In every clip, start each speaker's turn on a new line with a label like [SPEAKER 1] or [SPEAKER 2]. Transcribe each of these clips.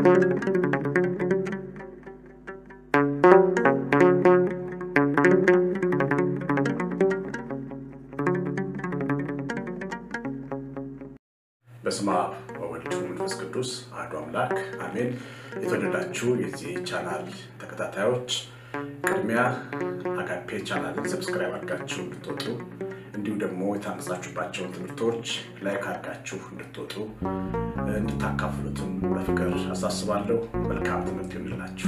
[SPEAKER 1] በስመ አብ ወወልድ ወመንፈስ ቅዱስ አሐዱ አምላክ አሜን። የተወደዳችሁ የዚህ ቻናል ተከታታዮች ቅድሚያ አጋፔ ቻናልን ሰብስክራይብ አድርጋችሁ እንድትወጡ እንዲሁም ደግሞ የታነጻችሁባቸውን ትምህርቶች ላይክ አድርጋችሁ እንድትወጡ እንድታካፍሉትም በፍቅር አሳስባለሁ። መልካም ትምህርት ይሆንላችሁ።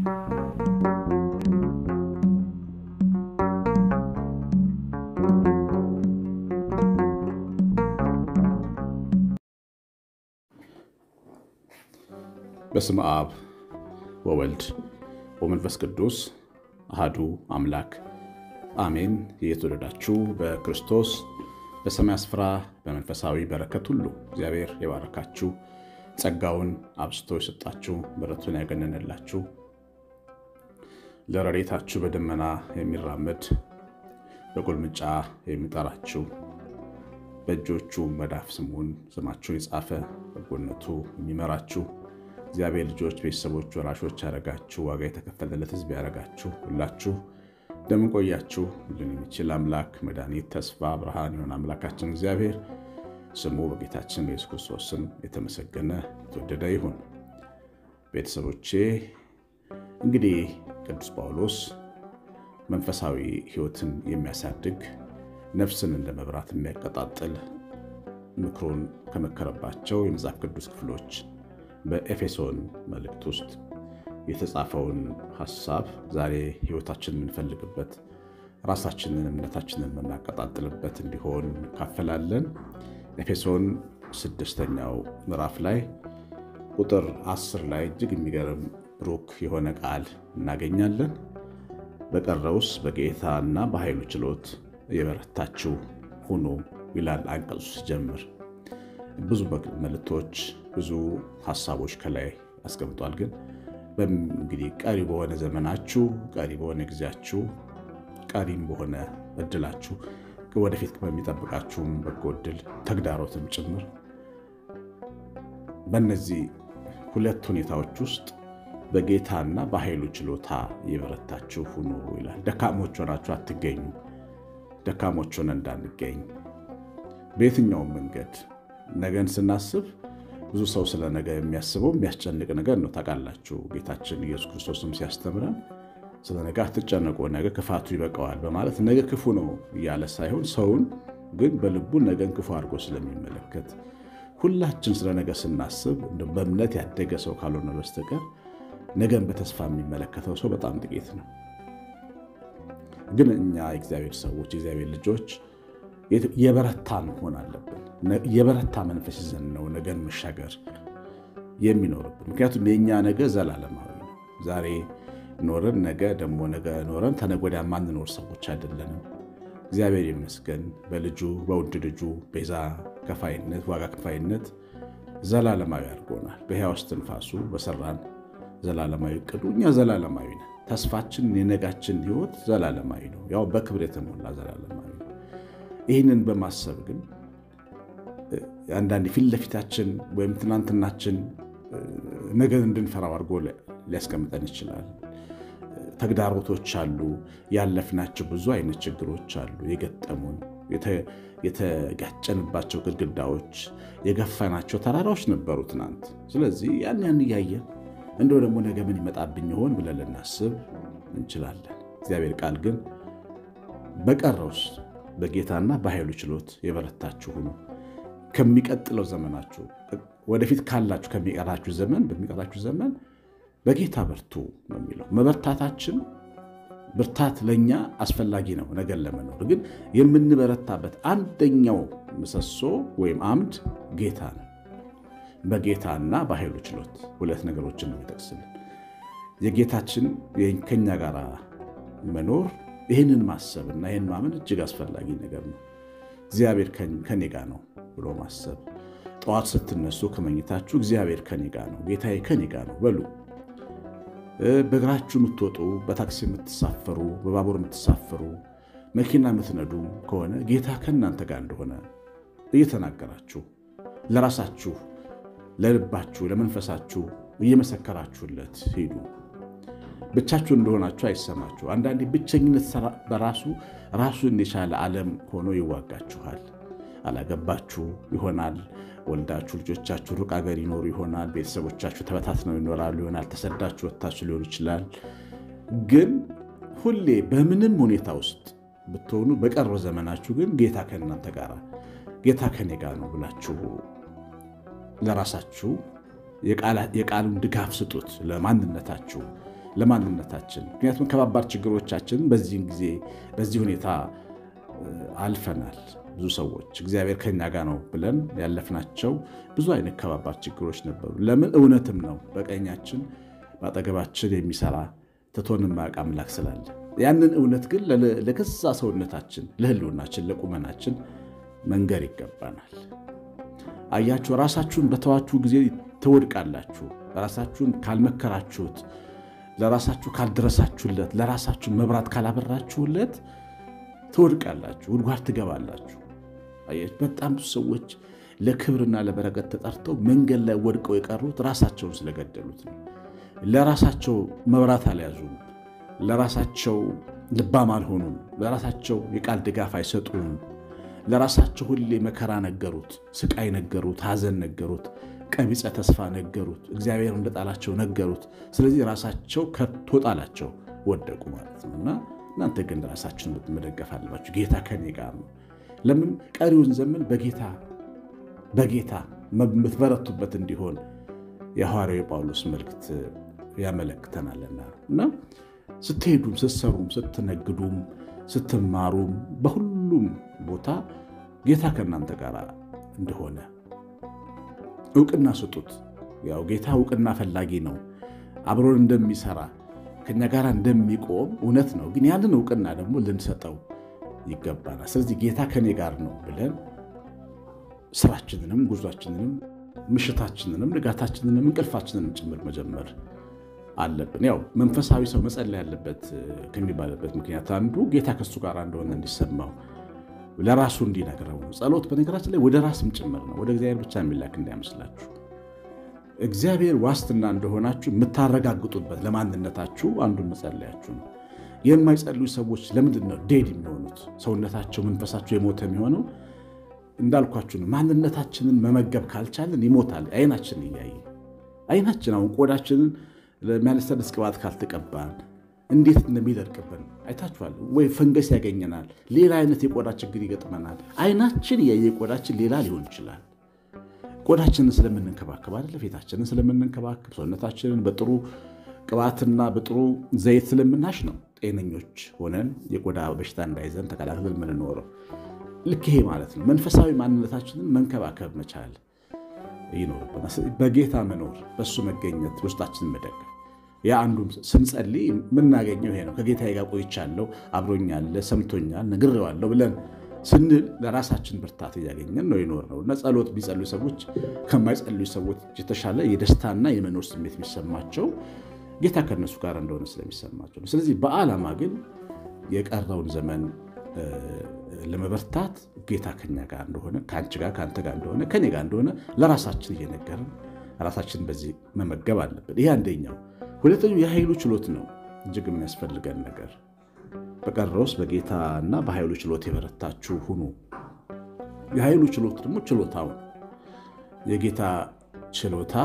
[SPEAKER 1] በስመ አብ ወወልድ ወመንፈስ ቅዱስ አሃዱ አምላክ አሜን። የተወደዳችሁ በክርስቶስ በሰማይ ስፍራ በመንፈሳዊ በረከት ሁሉ እግዚአብሔር የባረካችሁ ጸጋውን አብዝቶ የሰጣችሁ ምሕረቱን ያገነንላችሁ ለረድኤታችሁ በደመና የሚራመድ በቁልምጫ የሚጠራችሁ በእጆቹ መዳፍ ስሙን ስማችሁን የጻፈ በጎነቱ የሚመራችሁ እግዚአብሔር ልጆች፣ ቤተሰቦች፣ ወራሾች ያደረጋችሁ ዋጋ የተከፈለለት ሕዝብ ያደረጋችሁ ሁላችሁ እንደምን ቆያችሁ? ሁሉን የሚችል አምላክ መድኃኒት፣ ተስፋ፣ ብርሃን የሆነ አምላካችን እግዚአብሔር ስሙ በጌታችን በኢየሱስ ክርስቶስ ስም የተመሰገነ የተወደደ ይሁን። ቤተሰቦቼ እንግዲህ ቅዱስ ጳውሎስ መንፈሳዊ ሕይወትን የሚያሳድግ ነፍስን እንደ መብራት የሚያቀጣጥል ምክሩን ከመከረባቸው የመጽሐፍ ቅዱስ ክፍሎች በኤፌሶን መልእክት ውስጥ የተጻፈውን ሐሳብ ዛሬ ሕይወታችንን የምንፈልግበት ራሳችንን እምነታችንን የምናቀጣጥልበት እንዲሆን እንካፈላለን። ኤፌሶን ስድስተኛው ምዕራፍ ላይ ቁጥር አስር ላይ እጅግ የሚገርም ብሩክ የሆነ ቃል እናገኛለን። በቀረውስ በጌታና በኃይሉ ችሎት የበረታችሁ ሁኑ ይላል አንቀጹ ሲጀምር። ብዙ መልእክቶች ብዙ ሀሳቦች ከላይ አስቀምጧል። ግን እንግዲህ ቀሪ በሆነ ዘመናችሁ ቀሪ በሆነ ጊዜያችሁ ቀሪም በሆነ እድላችሁ ወደፊት በሚጠብቃችሁም በጎ እድል ተግዳሮትም ጭምር በእነዚህ ሁለት ሁኔታዎች ውስጥ በጌታና በኃይሉ ችሎታ የበረታችሁ ሁኑ ይላል። ደካሞች ሆናችሁ አትገኙ። ደካሞች ሆነ እንዳንገኝ በየትኛውም መንገድ ነገን ስናስብ ብዙ ሰው ስለ ነገ የሚያስበው የሚያስጨንቅ ነገር ነው። ታውቃላችሁ፣ ጌታችን ኢየሱስ ክርስቶስም ሲያስተምረን ስለ ነገ አትጨነቁ፣ ነገ ክፋቱ ይበቃዋል በማለት ነገ ክፉ ነው እያለ ሳይሆን ሰውን ግን በልቡ ነገን ክፉ አድርጎ ስለሚመለከት ሁላችን ስለ ነገ ስናስብ በእምነት ያደገ ሰው ካልሆነ በስተቀር ነገን በተስፋ የሚመለከተው ሰው በጣም ጥቂት ነው። ግን እኛ የእግዚአብሔር ሰዎች የእግዚአብሔር ልጆች የበረታ መሆን አለብን። የበረታ መንፈስ ይዘን ነው ነገን መሻገር የሚኖርብን። ምክንያቱም የእኛ ነገ ዘላለማዊ ነው። ዛሬ ኖረን ነገ ደግሞ ነገ ኖረን ተነገ ወዲያ ማንኖር ሰዎች አይደለንም። እግዚአብሔር ይመስገን በልጁ በውድ ልጁ ቤዛ ከፋይነት ዋጋ ከፋይነት ዘላለማዊ አድርጎናል። በሕያው እስትንፋሱ በሰራን ዘላለማዊ እቅዱ እኛ ዘላለማዊ ነን። ተስፋችን የነጋችን ሕይወት ዘላለማዊ ነው። ያው በክብር የተሞላ ዘላለማዊ ነው። ይህንን በማሰብ ግን አንዳንድ ፊት ለፊታችን ወይም ትናንትናችን ነገን እንድንፈራው አድርጎ ሊያስቀምጠን ይችላል። ተግዳሮቶች አሉ። ያለፍናቸው ብዙ አይነት ችግሮች አሉ የገጠሙን የተጋጨንባቸው ግድግዳዎች፣ የገፋናቸው ተራራዎች ነበሩ ትናንት። ስለዚህ ያን ያን እያየን እንደው ደግሞ ነገ ምን ይመጣብኝ ይሆን ብለን ልናስብ እንችላለን። እግዚአብሔር ቃል ግን በቀረውስ በጌታና በኃይሉ ችሎት የበረታችሁ ሁኑ፣ ከሚቀጥለው ዘመናችሁ ወደፊት ካላችሁ ከሚቀራችሁ ዘመን በሚቀራችሁ ዘመን በጌታ በርቱ ነው የሚለው። መበርታታችን ብርታት ለእኛ አስፈላጊ ነው ነገን ለመኖር። ግን የምንበረታበት አንደኛው ምሰሶ ወይም አምድ ጌታ ነው። በጌታና በኃይሉ ችሎት ሁለት ነገሮችን ነው የሚጠቅስልን። የጌታችን ከኛ ጋር መኖር ይህንን ማሰብ እና ይህን ማመን እጅግ አስፈላጊ ነገር ነው። እግዚአብሔር ከኔ ጋር ነው ብሎ ማሰብ። ጠዋት ስትነሱ ከመኝታችሁ እግዚአብሔር ከኔ ጋር ነው፣ ጌታዬ ከኔ ጋር ነው በሉ። በእግራችሁ የምትወጡ፣ በታክሲ የምትሳፈሩ፣ በባቡር የምትሳፈሩ፣ መኪና የምትነዱ ከሆነ ጌታ ከእናንተ ጋር እንደሆነ እየተናገራችሁ ለራሳችሁ ለልባችሁ ለመንፈሳችሁ እየመሰከራችሁለት ሂዱ። ብቻችሁ እንደሆናችሁ አይሰማችሁ። አንዳንዴ ብቸኝነት በራሱ ራሱን የቻለ ዓለም ሆኖ ይዋጋችኋል። አላገባችሁ ይሆናል። ወልዳችሁ ልጆቻችሁ ሩቅ አገር ይኖሩ ይሆናል። ቤተሰቦቻችሁ ተበታትነው ይኖራሉ ይሆናል። ተሰዳችሁ ወጥታችሁ ሊሆን ይችላል። ግን ሁሌ በምንም ሁኔታ ውስጥ ብትሆኑ በቀረው ዘመናችሁ ግን ጌታ ከእናንተ ጋር ጌታ ከኔ ጋር ነው ብላችሁ ለራሳችሁ የቃሉን ድጋፍ ስጡት ለማንነታችሁ ለማንነታችን። ምክንያቱም ከባባድ ችግሮቻችን በዚህን ጊዜ በዚህ ሁኔታ አልፈናል። ብዙ ሰዎች እግዚአብሔር ከኛ ጋር ነው ብለን ያለፍናቸው ብዙ አይነት ከባባድ ችግሮች ነበሩ። ለምን? እውነትም ነው በቀኛችን በአጠገባችን የሚሰራ ትቶን የማያውቅ አምላክ ስላለ ያንን እውነት ግን ለገዛ ሰውነታችን፣ ለህልውናችን፣ ለቁመናችን መንገር ይገባናል። አያችሁ፣ ራሳችሁን በተዋችሁ ጊዜ ትወድቃላችሁ። ራሳችሁን ካልመከራችሁት፣ ለራሳችሁ ካልደረሳችሁለት፣ ለራሳችሁ መብራት ካላበራችሁለት ትወድቃላችሁ፣ ጉድጓድ ትገባላችሁ። አያችሁ፣ በጣም ብዙ ሰዎች ለክብርና ለበረከት ተጠርተው መንገድ ላይ ወድቀው የቀሩት ራሳቸውን ስለገደሉት ነው። ለራሳቸው መብራት አልያዙም። ለራሳቸው ልባም አልሆኑም። ለራሳቸው የቃል ድጋፍ አይሰጡም። ለራሳቸው ሁሌ መከራ ነገሩት፣ ስቃይ ነገሩት፣ ሐዘን ነገሩት፣ ቀቢፀ ተስፋ ነገሩት፣ እግዚአብሔር እንደጣላቸው ነገሩት። ስለዚህ ራሳቸው ከቶ ጣላቸው፣ ወደቁ ማለት ነው እና እናንተ ግን ራሳችሁን መደገፍ አለባችሁ። ጌታ ከኔ ጋር ነው። ለምን ቀሪውን ዘመን በጌታ በጌታ የምትበረቱበት እንዲሆን የሐዋርያው የጳውሎስ መልእክት ያመለክተናልና እና ስትሄዱም ስትሰሩም ስትነግዱም ስትማሩም በሁሉም ቦታ ጌታ ከእናንተ ጋር እንደሆነ እውቅና ስጡት። ያው ጌታ እውቅና ፈላጊ ነው። አብሮን እንደሚሰራ ከኛ ጋር እንደሚቆም እውነት ነው። ግን ያንን እውቅና ደግሞ ልንሰጠው ይገባናል። ስለዚህ ጌታ ከኔ ጋር ነው ብለን ስራችንንም ጉዟችንንም ምሽታችንንም ንጋታችንንም እንቅልፋችንንም ጭምር መጀመር አለብን። ያው መንፈሳዊ ሰው መጸለይ ያለበት ከሚባልበት ምክንያት አንዱ ጌታ ከሱ ጋር እንደሆነ እንዲሰማው ለራሱ እንዲነግረው ነው። ጸሎት በነገራችን ላይ ወደ ራስም ጭምር ነው። ወደ እግዚአብሔር ብቻ የሚላክ እንዳይመስላችሁ። እግዚአብሔር ዋስትና እንደሆናችሁ የምታረጋግጡበት ለማንነታችሁ አንዱን መጸለያችሁ ነው። የማይጸልዩ ሰዎች ለምንድን ነው ዴድ የሚሆኑት? ሰውነታቸው መንፈሳቸው የሞተ የሚሆነው እንዳልኳችሁ ነው። ማንነታችንን መመገብ ካልቻለን ይሞታል። አይናችን እያየ አይናችን አሁን ቆዳችንን ለሚያለሰልስ ቅባት ካልተቀባን እንዴት እንደሚደርቅብን አይታችኋል ወይ? ፈንገስ ያገኘናል። ሌላ አይነት የቆዳ ችግር ይገጥመናል። አይናችን እያየ ቆዳችን ሌላ ሊሆን ይችላል። ቆዳችንን ስለምንንከባከብ አይደለ? ፊታችንን ስለምንንከባከብ ሰውነታችንን በጥሩ ቅባትና በጥሩ ዘይት ስለምናሽ ነው ጤነኞች ሆነን የቆዳ በሽታ እንዳይዘን ተከላክለን የምንኖረው። ልክ ይሄ ማለት ነው። መንፈሳዊ ማንነታችንን መንከባከብ መቻል ይኖርብናል። በጌታ መኖር፣ በእሱ መገኘት፣ ውስጣችንን መደገፍ ያ አንዱም ስንጸልይ የምናገኘው ይሄ ነው። ከጌታዬ ጋር ቆይቻለሁ፣ አብሮኛለ፣ ሰምቶኛል፣ ነግሬዋለሁ ብለን ስንል ለራሳችን ብርታት እያገኘን ነው ይኖር ነው እና ጸሎት ቢጸልዩ ሰዎች ከማይጸልዩ ሰዎች የተሻለ የደስታና የመኖር ስሜት የሚሰማቸው ጌታ ከእነሱ ጋር እንደሆነ ስለሚሰማቸው ነው። ስለዚህ በዓላማ ግን የቀረውን ዘመን ለመበርታት ጌታ ከኛ ጋር እንደሆነ ከአንቺ ጋር ከአንተ ጋር እንደሆነ ከኔ ጋር እንደሆነ ለራሳችን እየነገርን ራሳችን በዚህ መመገብ አለብን። ይሄ አንደኛው። ሁለተኛው የኃይሉ ችሎት ነው እጅግ የሚያስፈልገን ነገር። በቀረውስ በጌታና በኃይሉ ችሎት የበረታችሁ ሁኑ። የኃይሉ ችሎት ደግሞ ችሎታው የጌታ ችሎታ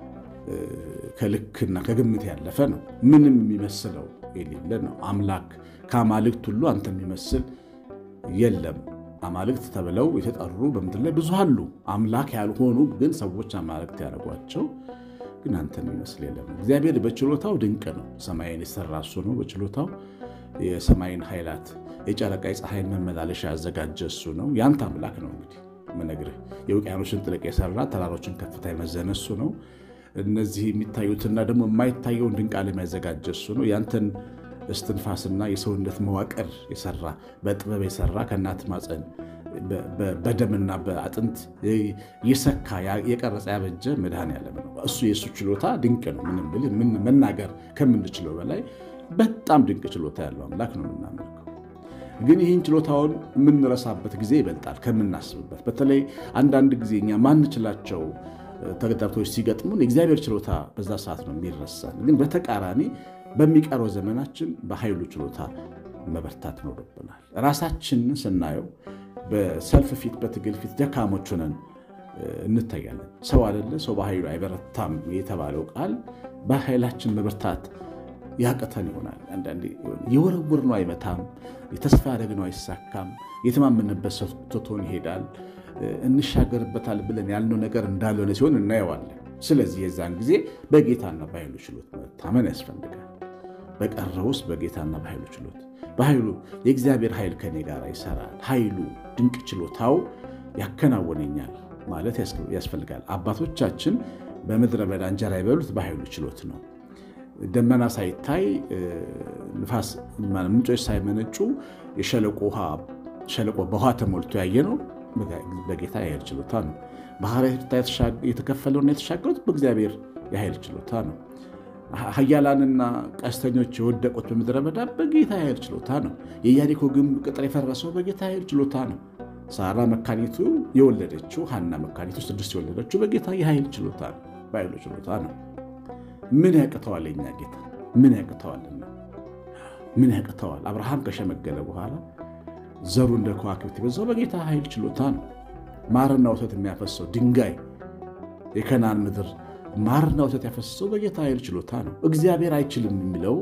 [SPEAKER 1] ከልክና ከግምት ያለፈ ነው። ምንም የሚመስለው የሌለ ነው። አምላክ ከአማልክት ሁሉ አንተ የሚመስል የለም። አማልክት ተብለው የተጠሩ በምድር ላይ ብዙ አሉ። አምላክ ያልሆኑ ግን ሰዎች አማልክት ያደረጓቸው ግን አንተ የሚመስል የለም። እግዚአብሔር በችሎታው ድንቅ ነው። ሰማይን የሰራ እሱ ነው። በችሎታው የሰማይን ኃይላት የጨረቃ የፀሐይን መመላለሻ ያዘጋጀ እሱ ነው። ያንተ አምላክ ነው። እንግዲህ ምነግርህ የውቅያኖችን ጥልቅ የሰራ ተራሮችን ከፍታ የመዘነ እሱ ነው። እነዚህ የሚታዩትና ደግሞ የማይታየውን ድንቅ ዓለም ያዘጋጀ እሱ ነው። ያንተን እስትንፋስና የሰውነት መዋቅር የሰራ በጥበብ የሰራ ከእናት ማፀን በደምና በአጥንት የሰካ የቀረጸ ያበጀ መድኃኔዓለም ነው። እሱ የእሱ ችሎታ ድንቅ ነው። ምንም ብል መናገር ከምንችለው በላይ በጣም ድንቅ ችሎታ ያለው አምላክ ነው የምናመልከው። ግን ይህን ችሎታውን የምንረሳበት ጊዜ ይበልጣል ከምናስብበት። በተለይ አንዳንድ ጊዜ እኛ ማንችላቸው ተግዳሮቶች ሲገጥሙን የእግዚአብሔር ችሎታ በዛ ሰዓት ነው የሚረሳን። ግን በተቃራኒ በሚቀረው ዘመናችን በኃይሉ ችሎታ መበርታት ይኖርብናል። ራሳችንን ስናየው በሰልፍ ፊት በትግል ፊት ደካሞች ሆነን እንታያለን። ሰው አይደለ ሰው በኃይሉ አይበረታም የተባለው ቃል በኃይላችን መበርታት ያቅተን ይሆናል። አንዳንዴ የወረውር ነው አይመታም፣ የተስፋ ያደረግነው አይሳካም፣ የተማመንበት ሰው ትቶን ይሄዳል፣ እንሻገርበታል ብለን ያልነው ነገር እንዳልሆነ ሲሆን እናየዋለን። ስለዚህ የዛን ጊዜ በጌታና በኃይሉ ችሎት መታመን ያስፈልጋል። በቀረው ውስጥ በጌታና በኃይሉ ችሎት በኃይሉ የእግዚአብሔር ኃይል ከኔ ጋር ይሰራል፣ ኃይሉ ድንቅ ችሎታው ያከናውነኛል ማለት ያስፈልጋል። አባቶቻችን በምድረ በዳ እንጀራ የበሉት በኃይሉ ችሎት ነው። ደመና ሳይታይ ንፋስ ምንጮች ሳይመነጩ የሸለቆ ውሃ ሸለቆ በውሃ ተሞልቶ ያየ ነው በጌታ የኃይል ችሎታ ነው። ባህር የተከፈለውና የተሻገሩት በእግዚአብሔር የኃይል ችሎታ ነው። ኃያላንና ቀስተኞች የወደቁት በምድረ በዳ በጌታ የኃይል ችሎታ ነው። የኢያሪኮ ግንብ ቅጥር የፈረሰው በጌታ የኃይል ችሎታ ነው። ሳራ መካኒቱ የወለደችው ሐና መካኒቱ ስድስት የወለደችው በጌታ የኃይል ችሎታ ነው፣ በኃይሉ ችሎታ ነው። ምን ያቅተዋል? የኛ ጌታ ምን ያቅተዋልና? ምን ያቅተዋል? አብርሃም ከሸመገለ በኋላ ዘሩ እንደ ከዋክብት የበዛው በጌታ ኃይል ችሎታ ነው። ማርና ወተት የሚያፈሰው ድንጋይ የከናን ምድር ማርና ወተት ያፈሰሰው በጌታ ኃይል ችሎታ ነው። እግዚአብሔር አይችልም የሚለው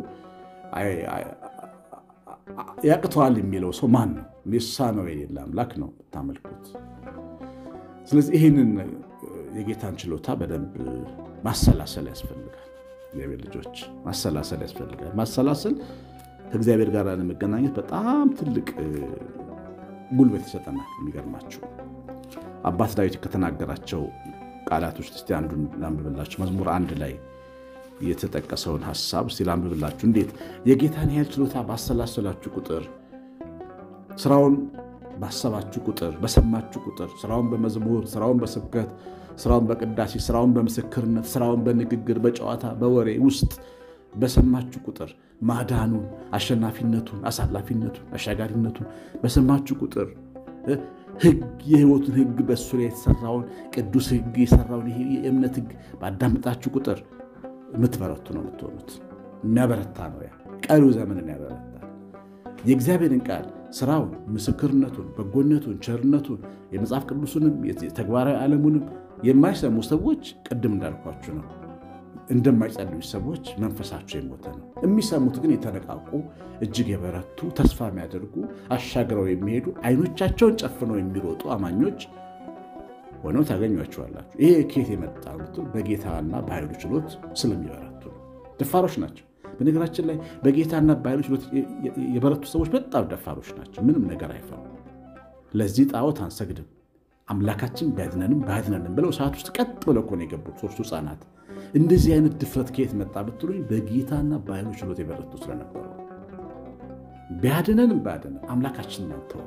[SPEAKER 1] ያቅተዋል የሚለው ሰው ማን ነው? ሚሳነው የሌለ አምላክ ነው የምታመልኩት። ስለዚህ ይህንን የጌታን ችሎታ በደንብ ማሰላሰል ያስፈልጋል። እግዚአብሔር ልጆች ማሰላሰል ያስፈልጋል። ማሰላሰል ከእግዚአብሔር ጋር ለመገናኘት በጣም ትልቅ ጉልበት ይሰጠናል። የሚገርማቸው አባት ዳዊት ከተናገራቸው ቃላቶች እስቲ አንዱን ላንብብላችሁ። መዝሙር አንድ ላይ የተጠቀሰውን ሀሳብ እስቲ ላንብብላችሁ። እንዴት የጌታን ያህል ችሎታ ባሰላሰላችሁ ቁጥር፣ ስራውን ባሰባችሁ ቁጥር፣ በሰማችሁ ቁጥር፣ ስራውን በመዝሙር፣ ስራውን በስብከት፣ ስራውን በቅዳሴ፣ ስራውን በምስክርነት፣ ስራውን በንግግር፣ በጨዋታ፣ በወሬ ውስጥ በሰማችሁ ቁጥር ማዳኑን፣ አሸናፊነቱን፣ አሳላፊነቱን፣ አሻጋሪነቱን በሰማችሁ ቁጥር ሕግ የሕይወቱን ሕግ በእሱ ላይ የተሰራውን ቅዱስ ሕግ የሰራውን ይሄ የእምነት ሕግ ባዳመጣችሁ ቁጥር የምትበረቱ ነው የምትሆኑት። የሚያበረታ ነው። ያ ቀሪው ዘመንን ያበረታል። የእግዚአብሔርን ቃል ስራውን፣ ምስክርነቱን፣ በጎነቱን፣ ቸርነቱን የመጽሐፍ ቅዱሱንም የተግባራዊ ዓለሙንም የማይሰሙ ሰዎች ቅድም እንዳልኳችሁ ነው እንደማይጸልዩ ሰዎች መንፈሳቸው የሞተ ነው። የሚሰሙት ግን የተነቃቁ እጅግ የበረቱ ተስፋ የሚያደርጉ አሻግረው የሚሄዱ አይኖቻቸውን ጨፍነው የሚሮጡ አማኞች ሆነው ታገኟቸዋላችሁ። ይሄ ኬት የመጣ በጌታና በኃይሉ ችሎት ስለሚበረቱ ነው። ደፋሮች ናቸው። በነገራችን ላይ በጌታና በኃይሉ ችሎት የበረቱ ሰዎች በጣም ደፋሮች ናቸው። ምንም ነገር አይፈሩ። ለዚህ ጣዖት አንሰግድም፣ አምላካችን ቢያድነንም ባያድነንም ብለው ሰዓት ውስጥ ቀጥ ብለው እኮ ነው የገቡት ሶስቱ ሕፃናት። እንደዚህ አይነት ድፍረት ከየት መጣ ብትሉኝ በጌታና በኃይሉ ችሎት የበረቱ ስለነበሩ ቢያድነንም ባያድነን አምላካችን ናንተው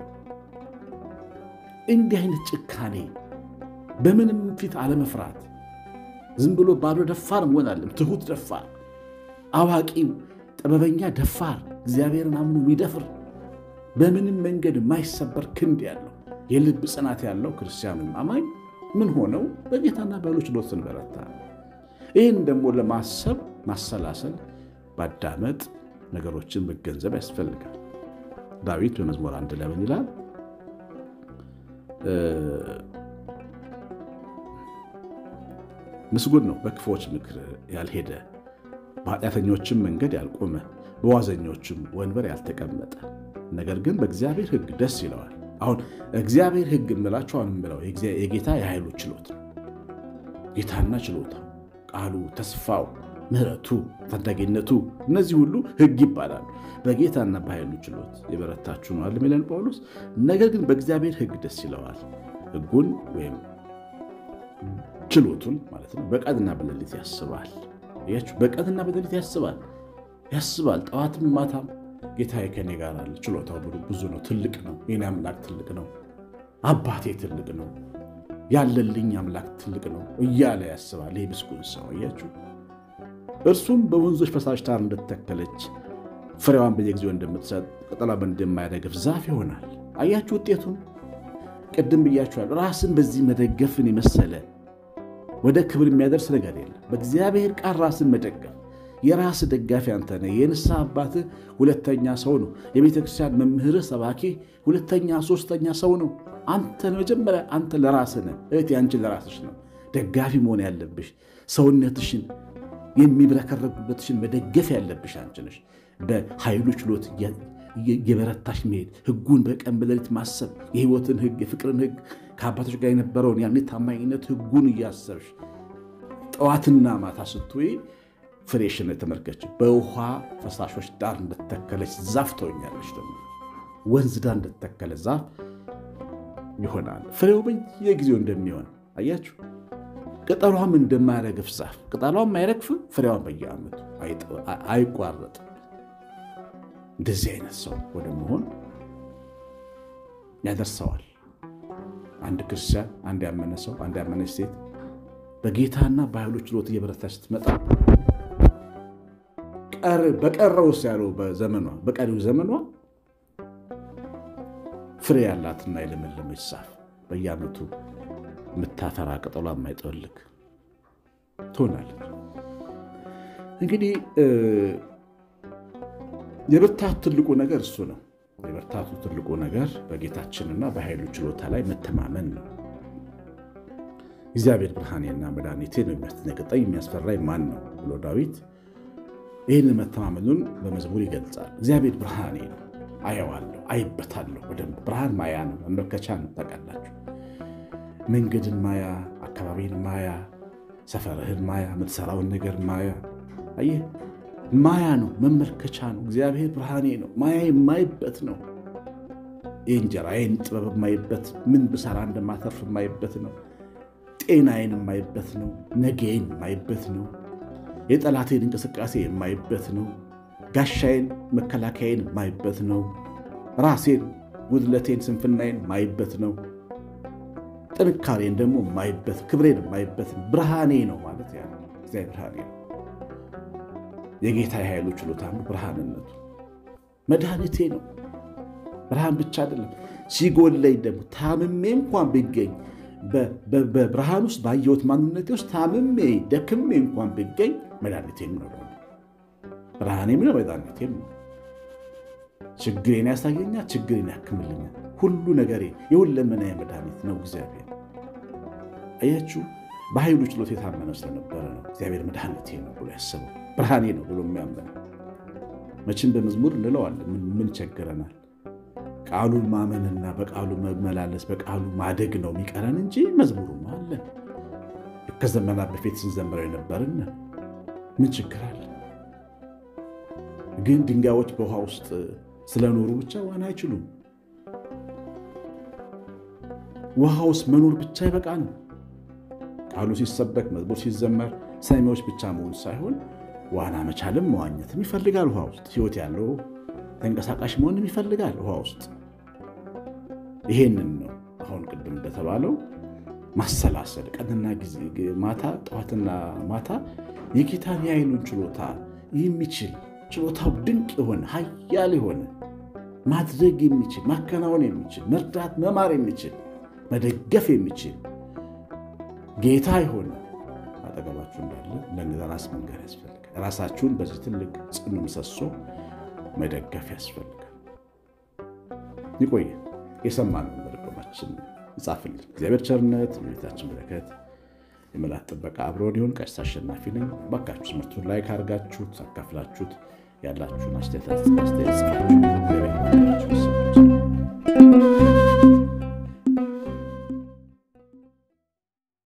[SPEAKER 1] እንዲህ አይነት ጭካኔ በምንም ፊት አለመፍራት ዝም ብሎ ባዶ ደፋር መሆን አለም ትሁት ደፋር፣ አዋቂው ጥበበኛ ደፋር፣ እግዚአብሔርን አምኖ የሚደፍር በምንም መንገድ የማይሰበር ክንድ ያለው የልብ ጽናት ያለው ክርስቲያኑም አማኝ ምን ሆነው በጌታና በኃይሉ ችሎት ስንበረታ ይህን ደግሞ ለማሰብ ማሰላሰል፣ ማዳመጥ፣ ነገሮችን መገንዘብ ያስፈልጋል። ዳዊት በመዝሙር አንድ ላይ ምን ይላል? ምስጉን ነው በክፉዎች ምክር ያልሄደ፣ በኃጢአተኞችም መንገድ ያልቆመ፣ በዋዘኞችም ወንበር ያልተቀመጠ፣ ነገር ግን በእግዚአብሔር ሕግ ደስ ይለዋል። አሁን እግዚአብሔር ሕግ የምላቸው አሁን የምለው የጌታ የኃይሉ ችሎት ነው። ጌታና ችሎታ ቃሉ፣ ተስፋው፣ ምሕረቱ፣ ታዳጊነቱ እነዚህ ሁሉ ሕግ ይባላሉ። በጌታና በኃይሉ ችሎት የበረታችሁ ነዋል የሚለን ጳውሎስ። ነገር ግን በእግዚአብሔር ሕግ ደስ ይለዋል። ሕጉን ወይም ችሎቱን ማለት ነው በቀንና በሌሊት ያስባል። ያችሁ በቀንና በሌሊት ያስባል ያስባል። ጠዋትም ማታም ጌታዬ ከኔ ጋር አለ። ችሎታው ብዙ ነው፣ ትልቅ ነው። የኔ አምላክ ትልቅ ነው። አባቴ ትልቅ ነው ያለልኝ አምላክ ትልቅ ነው እያለ ያስባል። ይህ ምስጉን ሰው አያችሁ። እርሱም በወንዞች ፈሳሽ ዳር እንደተተከለች ፍሬዋን በየጊዜው እንደምትሰጥ ቅጠሏን እንደማያረግፍ ዛፍ ይሆናል። አያችሁ ውጤቱን። ቅድም ብያችኋል። ራስን በዚህ መደገፍን የመሰለ ወደ ክብር የሚያደርስ ነገር የለም። በእግዚአብሔር ቃል ራስን መደገፍ የራስ ደጋፊ አንተ ነህ። የንስሐ አባትህ ሁለተኛ ሰው ነው። የቤተ ክርስቲያን መምህርህ ሰባኪ ሁለተኛ ሶስተኛ ሰው ነው። አንተ መጀመሪያ አንተ ለራስህ ነህ። እህቴ አንቺ ለራስሽ ነው ደጋፊ መሆን ያለብሽ። ሰውነትሽን የሚብረከረጉበትሽን መደገፍ ያለብሽ አንቺ ነሽ። በኃይሉ ችሎት የበረታሽ መሄድ፣ ህጉን በቀን በሌሊት ማሰብ፣ የህይወትን ህግ፣ የፍቅርን ህግ ከአባቶች ጋር የነበረውን ያን ታማኝነት ህጉን እያሰብሽ ጠዋትና ማታ ስትውይ ፍሬሽን የተመልከች በውሃ ፈሳሾች ዳር እንደተተከለች ዛፍ ትሆኛለች። ደግሞ ወንዝ ዳር እንደተተከለ ዛፍ ይሆናል። ፍሬው በየጊዜው እንደሚሆን አያችሁ። ቅጠሏም እንደማይረግፍ ዛፍ ቅጠሏም አይረግፍም፣ ፍሬዋን በየዓመቱ አይቋረጥም። እንደዚህ አይነት ሰው ወደ መሆን ያደርሰዋል። አንድ ክርስቲያን፣ አንድ ያመነ ሰው፣ አንድ ያመነች ሴት በጌታና በኃይሉ ችሎት እየበረታች ስትመጣ በቀረውስ ያለው በዘመኗ በቀሪው ዘመኗ ፍሬ ያላትና የለመለመች ዛፍ በየዓመቱ የምታፈራ ቅጠሏ የማይጠወልግ ትሆናለች። እንግዲህ የብርታቱ ትልቁ ነገር እሱ ነው። የብርታቱ ትልቁ ነገር በጌታችንና በኃይሉ ችሎታ ላይ መተማመን ነው። እግዚአብሔር ብርሃኔና መድኃኒቴ ነው፣ የሚያስደነግጠኝ የሚያስፈራኝ ማን ነው ብሎ ዳዊት ይህንን መተማመኑን በመዝሙር ይገልጻል። እግዚአብሔር ብርሃኔ ነው፣ አየዋለሁ፣ አይበታለሁ። በደንብ ብርሃን ማያ ነው፣ መመልከቻ ነው። ታውቃላችሁ፣ መንገድን ማያ፣ አካባቢን ማያ፣ ሰፈርህን ማያ፣ የምትሰራውን ነገር ማያ። አየህ፣ ማያ ነው፣ መመልከቻ ነው። እግዚአብሔር ብርሃኔ ነው፣ ማያ የማይበት ነው። የእንጀራዬን ጥበብ የማይበት፣ ምን ብሰራ እንደማተርፍ የማይበት ነው። ጤናዬን የማይበት ነው። ነገዬን የማይበት ነው። የጠላቴን እንቅስቃሴ የማይበት ነው። ጋሻዬን መከላከያዬን የማይበት ነው። ራሴን፣ ጉድለቴን፣ ስንፍናዬን የማይበት ነው። ጥንካሬን ደግሞ የማይበት ክብሬን የማይበት ብርሃኔ ነው ማለት ያ እግዚአብሔር ብርሃኔ ነው። የጌታ የኃይሉ ችሎታ ብርሃንነቱ መድኃኒቴ ነው። ብርሃን ብቻ አይደለም፣ ሲጎለኝ ደግሞ ታምሜ እንኳን ቢገኝ በብርሃን ውስጥ ባየሁት ማንነቴ ውስጥ ታምሜ ደክሜ እንኳን ብገኝ መድኃኒቴም ነው። ብርሃኔም ነው፣ መድኃኒቴም ነው። ችግሬን ያሳየኛል፣ ችግሬን ያክምልኛል። ሁሉ ነገሬ የሁለመናዬ መድኃኒት ነው እግዚአብሔር። አያችሁ፣ በኃይሉ ችሎት የታመነ ስለነበረ ነው እግዚአብሔር መድኃኒቴ ነው ብሎ ያስበው ብርሃኔ ነው ብሎ የሚያመነው። መቼም በመዝሙር እንለዋለን፣ ምን ቸግረናል? ቃሉን ማመንና በቃሉ መመላለስ በቃሉ ማደግ ነው የሚቀረን እንጂ መዝሙሩም አለ። ከዘመናት በፊት ስንዘምረው የነበርን ምን ችግር አለ? ግን ድንጋዮች በውሃ ውስጥ ስለኖሩ ብቻ ዋና አይችሉም። ውሃ ውስጥ መኖር ብቻ ይበቃል። ቃሉ ሲሰበክ መዝሙር ሲዘመር ሰሚዎች ብቻ መሆን ሳይሆን ዋና መቻልም መዋኘትም ይፈልጋል። ውሃ ውስጥ ሕይወት ያለው ተንቀሳቃሽ መሆንም ይፈልጋል ውሃ ውስጥ። ይሄንን ነው አሁን ቅድም እንደተባለው ማሰላሰል፣ ቀንና ጊዜ ማታ፣ ጠዋትና ማታ የጌታን የኃይሉን ችሎታ የሚችል ችሎታው ድንቅ የሆነ ኃያል የሆነ ማድረግ የሚችል ማከናወን የሚችል መርዳት መማር የሚችል መደገፍ የሚችል ጌታ የሆነ አጠገባችሁ እንዳለ ለነዛ ራስ መንገር ያስፈልጋል። ራሳችሁን በዚህ ትልቅ ጽኑ ምሰሶ መደገፍ ያስፈልጋል። ይቆየ የሰማነውን በልቦናችን ይጻፍልን። እግዚአብሔር ቸርነት፣ የቤታችን በረከት፣ የመላእክት ጥበቃ አብሮን ይሁን። ቀሲስ አሸናፊ ነኝ። ባካችሁ ትምህርቱን ላይክ አድርጋችሁት አካፍላችሁት ያላችሁን አስተያየት ጽፋችሁ